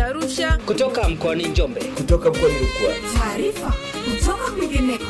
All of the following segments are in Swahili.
Arusha. kutoka mkoani Njombe. kutoka mkoani Rukwa. Taarifa kutoka kwingineko.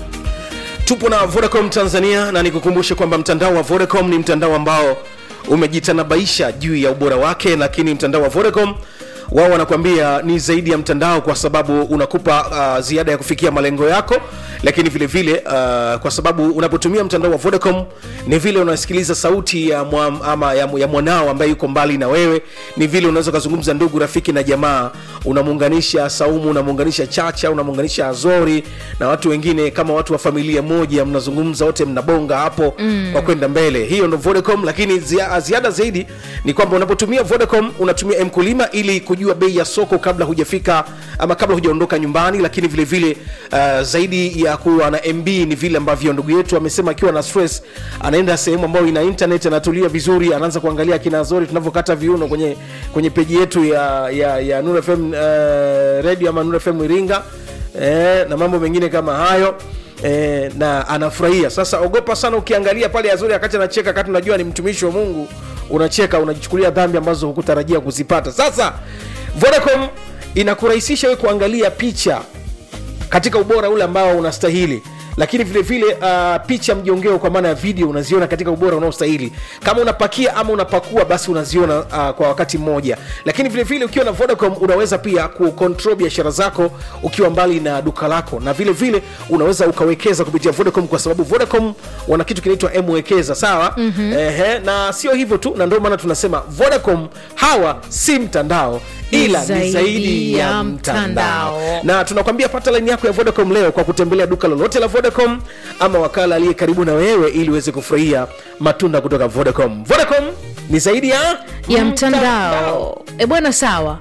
tupo na vodacom tanzania na nikukumbushe kwamba mtandao wa vodacom ni mtandao ambao umejitanabaisha juu ya ubora wake lakini mtandao wa vodacom wao wanakuambia ni zaidi ya mtandao kwa sababu unakupa uh, ziada ya kufikia malengo yako lakini vile vile uh, kwa sababu unapotumia mtandao wa vodacom ni vile unasikiliza sauti ya, mwa, ama ya, ya mwanao ambaye yuko mbali na wewe ni vile unaweza ukazungumza ndugu rafiki na jamaa unamuunganisha saumu unamuunganisha chacha unamuunganisha azori na watu wengine kama watu wa familia moja mnazungumza wote mnabonga hapo mm. kwa kwenda mbele hiyo ndo vodacom lakini zia, ziada zaidi ni kwamba unapotumia vodacom unatumia mkulima ili kujua bei ya soko kabla hujafika ama kabla hujaondoka nyumbani lakini vile vile uh, zaidi ya kuwa na mb ni vile ambavyo ndugu yetu amesema akiwa na stress anaenda sehemu ambayo ina internet anatulia vizuri anaanza kuangalia kina zori tunavyokata viuno kwenye kwenye peji yetu ya ya, ya Nuru FM uh, radio ama Nuru FM Iringa eh, na mambo mengine kama hayo eh, na anafurahia sasa ogopa sana ukiangalia pale azuri wakati anacheka wakati unajua ni mtumishi wa mungu unacheka unajichukulia dhambi ambazo hukutarajia kuzipata sasa vodacom inakurahisisha we kuangalia picha katika ubora ule ambao unastahili lakini vile vile uh, picha mjongeo kwa maana ya video unaziona katika ubora unaostahili kama unapakia ama unapakua basi unaziona uh, kwa wakati mmoja lakini vile vile ukiwa na vodacom unaweza pia kucontrol biashara zako ukiwa mbali na duka lako na vile vile unaweza ukawekeza kupitia vodacom kwa sababu vodacom wana kitu kinaitwa mwekeza sawa mm-hmm. Ehe, na sio hivyo tu na ndio maana tunasema vodacom hawa si mtandao ila ni zaidi ya mtandao na tunakwambia pata laini yako ya vodacom leo kwa kutembelea duka lolote la vodacom ama wakala aliye karibu na wewe ili uweze kufurahia matunda kutoka vodacom vodacom ni zaidi ya ya mtandao e bwana sawa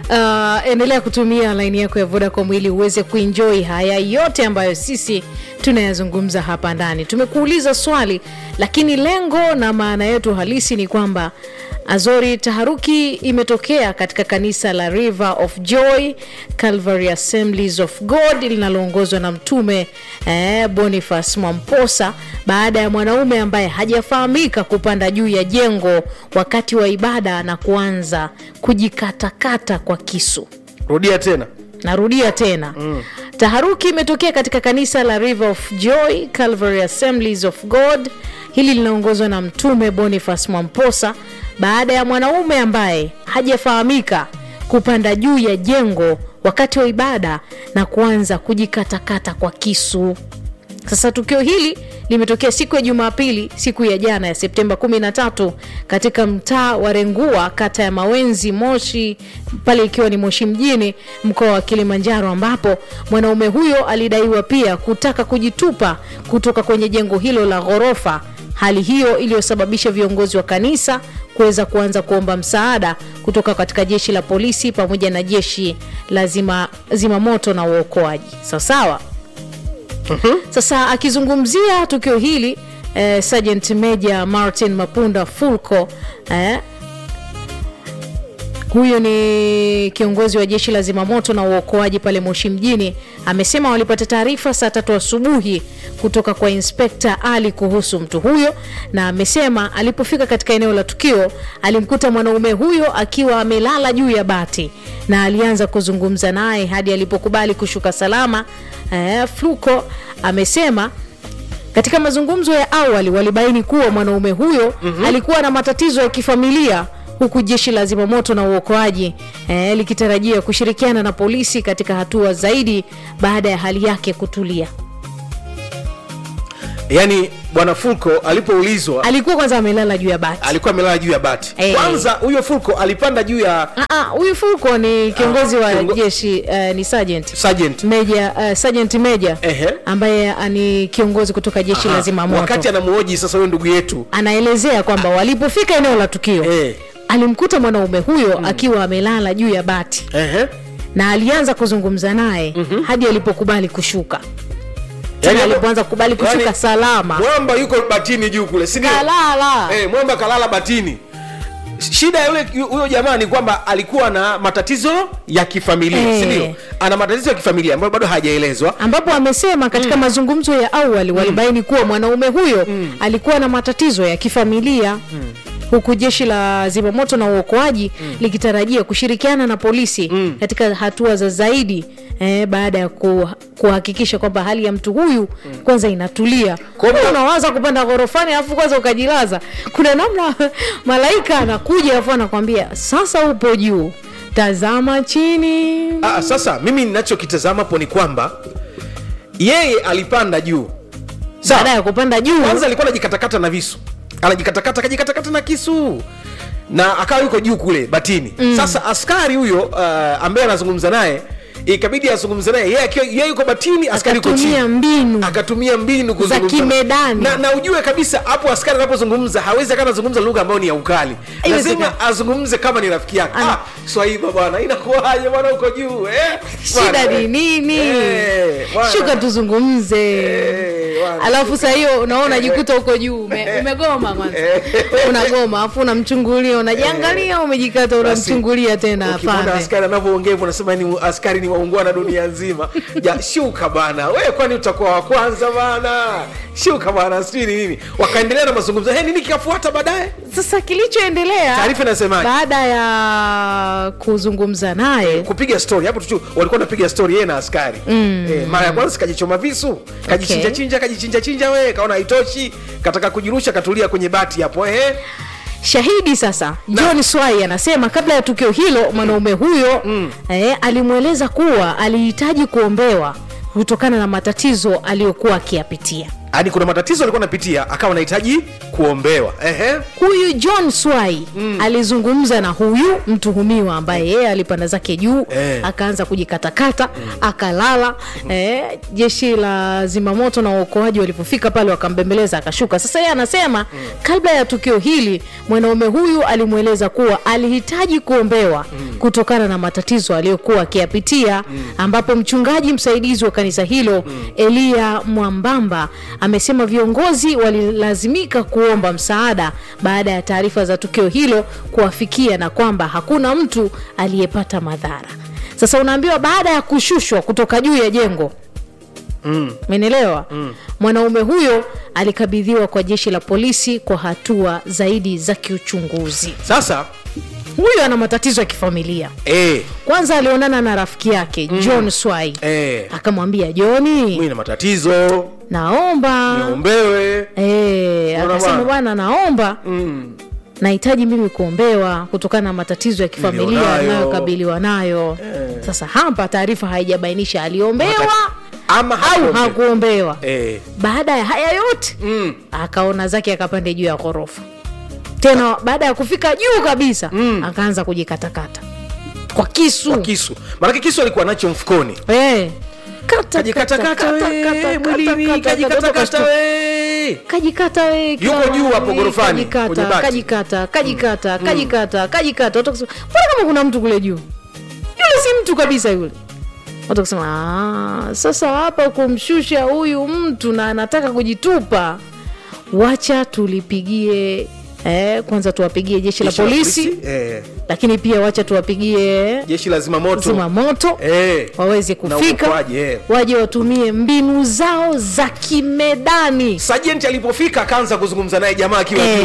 uh, endelea kutumia laini yako ya vodacom ili uweze kuenjoi haya yote ambayo sisi tunayazungumza hapa ndani tumekuuliza swali lakini lengo na maana yetu halisi ni kwamba azori taharuki imetokea katika kanisa la river of joy calvary assemblies of god linaloongozwa na mtume eh, boniface mwamposa baada ya mwanaume ambaye hajafahamika kupanda juu ya jengo wakati wa ibada na kuanza kujikatakata kwa kisu rudia tena narudia tena mm. taharuki imetokea katika kanisa la river of joy calvary assemblies of god hili linaongozwa na mtume boniface mwamposa baada ya mwanaume ambaye hajafahamika kupanda juu ya jengo wakati wa ibada na kuanza kujikatakata kwa kisu sasa tukio hili limetokea siku ya jumapili siku ya jana ya septemba 13 katika mtaa wa rengua kata ya mawenzi moshi pale ikiwa ni moshi mjini mkoa wa kilimanjaro ambapo mwanaume huyo alidaiwa pia kutaka kujitupa kutoka kwenye jengo hilo la ghorofa hali hiyo iliyosababisha viongozi wa kanisa kuweza kuanza kuomba msaada kutoka katika jeshi la polisi pamoja na jeshi la zima, zimamoto na uokoaji sawasawa uh-huh. sasa akizungumzia tukio hili eh, sergeant major martin mapunda fulco eh, huyu ni kiongozi wa jeshi la zimamoto na uokoaji pale moshi mjini amesema walipata taarifa saa tatu asubuhi kutoka kwa inspekta ali kuhusu mtu huyo na amesema alipofika katika eneo la tukio alimkuta mwanaume huyo akiwa amelala juu ya bati na alianza kuzungumza naye hadi alipokubali kushuka salama eh, fluko amesema katika mazungumzo ya awali walibaini kuwa mwanaume huyo mm-hmm. alikuwa na matatizo ya kifamilia huku jeshi la zimamoto na uokoaji eh, likitarajia kushirikiana na polisi katika hatua zaidi baada ya hali yake kutulia yaani bwana fulko alipoulizwa alikuwa kwanza amelala juu ya bati alikuwa amelala juu ya bati Eh. kwanza huyo fulko alipanda juu ya Ah, ah, huyu fulko ni kiongozi wa kiongo- jeshi uh, ni sergeant sergeant meja uh, sergeant meja Ehe. ambaye uh, ni kiongozi kutoka jeshi la Aha. zimamoto wakati anamuoji sasa huyo ndugu yetu anaelezea kwamba walipofika eneo la tukio Eh. alimkuta mwanaume huyo mm. akiwa amelala juu ya bati Ehe. na alianza kuzungumza naye mm-hmm. hadi alipokubali kushuka tena Yaani- alipoanza kukubali kushuka yaani, salama mwamba yuko batini juu kule si ndio? kalala Eh, mwamba kalala batini shida ya yule huyo jamaa ni kwamba alikuwa na matatizo ya kifamilia Eh. si ndio ana matatizo ya kifamilia ambayo bado hajaelezwa ambapo amesema katika mm. mazungumzo ya awali walibaini kuwa mwanaume huyo mm. alikuwa na matatizo ya kifamilia mm. huku jeshi la zimamoto na uokoaji likitarajia kushirikiana na polisi katika hatua za zaidi eh, baada ya ku, kuhakikisha kwamba hali ya mtu huyu kwanza inatulia Kwa hiyo- Kama unawaza kupanda ghorofani alafu kwanza ukajilaza kuna namna malaika anakuja alafu anakwambia sasa upo juu tazama chini Ah, sasa mimi ninachokitazama hapo ni kwamba yeye alipanda juu Sawa. baada ya kupanda juu kwanza alikuwa anajikatakata na visu anajikatakata akajikatakata na kisu na akawa yuko juu kule batini mm. sasa askari huyo uh, ambaye anazungumza naye ikabidi azungumze naye yeye akiwa- yeye yuko batini askari yuko chini akatumia mbinu akatumia mbinu kuzungumza kimedani. na, na ujue kabisa hapo askari anapozungumza hawezi akawa anazungumza lugha ambayo ni ya ukali Haiwezekani. lazima azungumze kama ni rafiki yake Ana- ah, swaiba bwana inakuwaje bwana uko juu eh? shida Bwana, ni nini eh, bwana. shuka tuzungumze Eh, bwana. alafu saa hiyo unaona unajikuta huko juu ume, umegoma kwanza unagoma afu unamchungulia unajiangalia umejikata unamchungulia tena ukimwona pande askari anavyoongea hivyo unasema ni askari ni waungwana dunia nzima ja shuka bana we kwani utakuwa wa kwanza bana shuka bana sijui ni nini wakaendelea na mazungumzo hey, nini kikafuata baadaye sasa kilichoendelea Taarifa inasemaje? baada ya kuzungumza naye kupiga story hapo tu walikuwa wanapiga story yeye na askari mm. eh, mara ya kwanza kajichoma visu kajichinja Okay. chinja kajichinja chinja we kaona haitoshi kataka kujirusha katulia kwenye bati hapo eh. shahidi sasa john swai anasema kabla ya tukio hilo mwanaume huyo eh, alimweleza kuwa alihitaji kuombewa kutokana na matatizo aliyokuwa akiyapitia yani kuna matatizo alikuwa anapitia akawa anahitaji kuombewa Ehe. huyu john swai mm. alizungumza na huyu mtuhumiwa ambaye yeye alipanda zake juu Eh. akaanza kujikatakata akalala eh, jeshi la zimamoto na uokoaji walipofika pale wakambembeleza akashuka sasa yeye anasema kabla ya tukio hili mwanaume huyu alimweleza kuwa alihitaji kuombewa kutokana na matatizo aliyokuwa akiyapitia ambapo mchungaji msaidizi wa kanisa hilo eliya mwambamba amesema viongozi walilazimika kuomba msaada baada ya taarifa za tukio hilo kuwafikia na kwamba hakuna mtu aliyepata madhara sasa unaambiwa baada ya kushushwa kutoka juu ya jengo menelewa mm. mwanaume huyo alikabidhiwa kwa jeshi la polisi kwa hatua zaidi za kiuchunguzi sasa huyu ana matatizo ya kifamilia eh, kwanza alionana na rafiki yake john swai eh, akamwambia joni mimi na matatizo naomba niombewe Eh, Unaona akasema bwana? bwana naomba mm. nahitaji mimi kuombewa kutokana na matatizo ya kifamilia Nilionayo. anayokabiliwa nayo sasa hapa taarifa haijabainisha aliombewa ama au hakuombewa. hakuombewa eh, baada ya haya yote mm. akaona zake akapande juu ya ghorofa tena baada ya kufika juu kabisa Mm. akaanza kujikatakata kwa kisu kwa kisu maanake kisu alikuwa nacho mfukoni Eh. Kata, kajikatakata kata, kata, we, kata, mwilini kata, kata, kajikatakata kata, we kajikata we Yuko kama juu hapo we, ghorofani, kwenye kajikata bati. kajikata kajikata kajikata kajikata watu wakasema mbona kama kuna mtu kule juu yule si mtu kabisa yule watu wakasema "Ah, sasa hapa kumshusha huyu mtu na anataka kujitupa wacha tulipigie eh, kwanza tuwapigie jeshi la Jeshi la polisi eh, lakini pia wacha tuwapigie jeshi la zimamoto zimamoto eh, waweze na kufika uokoaji, eh. waje watumie mbinu zao za kimedani sajenti alipofika akaanza kuzungumza naye jamaa akiwa juu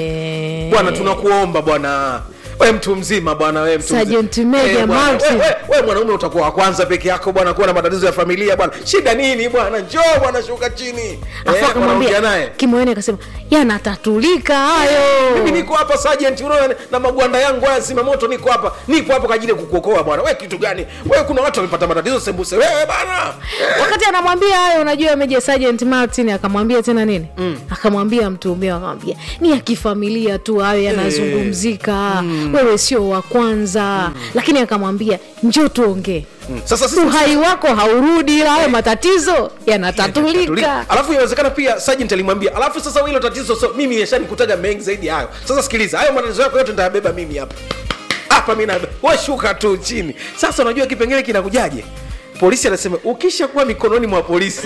Eh, bwana tunakuomba bwana we mtu mzima bwana we mtu Sergeant mzima. Major Eh, bwana, Martin. we- we- we mwanaume utakuwa wa kwanza peke yako bwana kuwa na matatizo ya familia bwana shida nini bwana njoo bwana shuka chini afu Eh, wanaongea akamwambia naye kimoeni akasema yanatatulika hayo mimi niko hapa sergeant unaona na magwanda yangu haya zimamoto niko hapa nipo hapo kwa ajili ya kukuokoa bwana we kitu gani we kuna watu wamepata matatizo sembuse wewe bana wakati anamwambia hayo unajua meja sergeant martin akamwambia tena nini akamwambia mtuhumiwa akamwambia ni ya kifamilia tu hayo yanazungumzika wewe sio wa kwanza lakini akamwambia njoo tuongee sasa sisi uhai wako haurudi ila hayo matatizo yanatatulika Tuli- alafu inawezekana pia sergeant alimwambia alafu sasa hilo tatizo so mimi yashanikutaga mengi zaidi ya hayo sasa sikiliza hayo matatizo yako yote nitayabeba mimi hapa hapa mi we shuka tu chini sasa unajua kipengele kinakujaje polisi anasema ukisha kuwa mikononi mwa polisi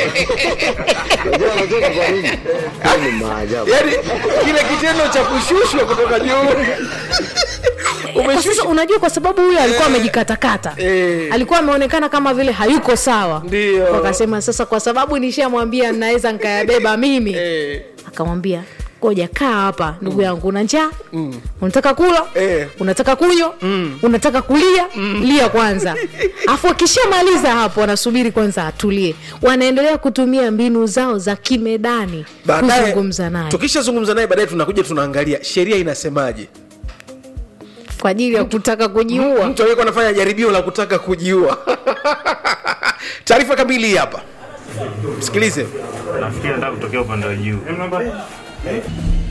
Unajua anacheka kwa nini? Hayo ni maajabu. yani kile kitendo cha kushushwa kutoka juu kwa sasa umeshushwa unajua kwa sababu huyo alikuwa amejikatakata Eh. alikuwa ameonekana kama vile hayuko sawa Ndio. wakasema sasa kwa sababu nishamwambia naweza nkayabeba mimi Eh, akamwambia koja kaa hapa ndugu yangu una njaa unataka kula Eh. unataka kunywa unataka kulia lia kwanza afu akishamaliza hapo wanasubiri kwanza atulie wanaendelea kutumia mbinu zao za kimedani baadaye kuzungumza naye tukishazungumza naye baadaye tunakuja tunaangalia sheria inasemaje kwa ajili ya kutaka kujiua mtu aliyekuwa anafanya jaribio la kutaka kujiua taarifa kamili hii hapa msikilize nafikiri nataka kutokea upande wa juu